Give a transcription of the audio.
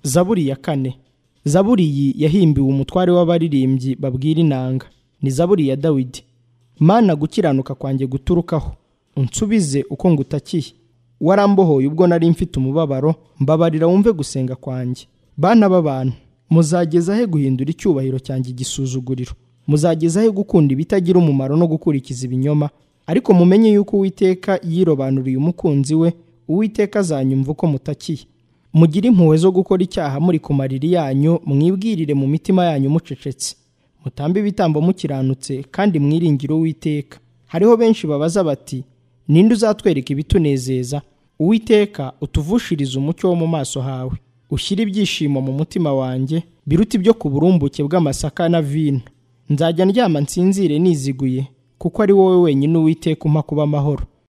zaburi ya kane zaburi iyi yahimbiwe umutware w'abaririmbyi babwira inanga ni zaburi ya dawidi mana gukiranuka kwanjye guturukaho unsubize uko ngutakiye warambohoye ubwo nari mfite umubabaro mbabarira wumve gusenga kwanjye bana b'abantu muzageza he guhindura icyubahiro cyanjye igisuzuguriro muzageza he gukunda ibitagira umumaro no gukurikiza ibinyoma ariko mumenye yuko uwiteka yirobanuriye umukunzi we uwiteka azanyumva uko mutakiye mugire impuhwe zo gukora icyaha muri ku mariri yanyu mwibwirire mu mitima yanyu mucecetse mutambe ibitambo mukiranutse kandi mwiringire uwiteka hariho benshi babaza bati ninde uzatwereka ibitunezeza uwiteka utuvushirize umucyo wo mu maso hawe ushyire ibyishimo mu mutima wanjye biruta ibyo ku burumbuke bw'amasaka na vino nzajya ndyama nsinzire niziguye kuko ari wowe wenyine uwiteka umpa kuba amahoro